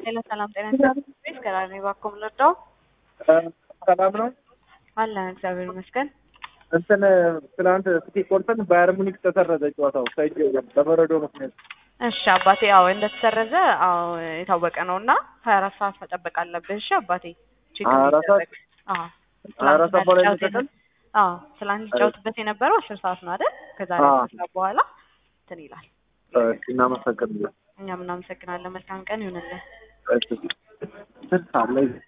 ሄሎ ሰላም ጤና ይስጥልኝ። ከራኔ ባኮም ልርዳው ሰላም ነው። አለን እግዚአብሔር ይመስገን። እንትን ትናንት ስቲ ቆርጠን ባየር ሙኒክ ተሰረዘ ጨዋታው ሳይጅ በበረዶ ምክንያት። እሺ አባቴ፣ አዎ እንደተሰረዘ አዎ የታወቀ ነው እና ሀያ አራት ሰዓት መጠበቅ አለብህ። እሺ አባቴ ቼክ ሀያ አራት ሰዓት? እንዲደረግ። አዎ ሀያ አራት ሰዓት በኋላ ትላንትና ይሰጣል? አዎ ትላንት ሊጫወትበት የነበረው አስር ሰዓት ነው አይደል? ከዛሬ አዎ። አስር ሰዓት በኋላ እንትን ይላል። እሺ፣ እናመሰግናለን። እኛም እናመሰግናለን። መልካም ቀን ይሁንልን። እሺ፣ ስንት ሰዓት ላይ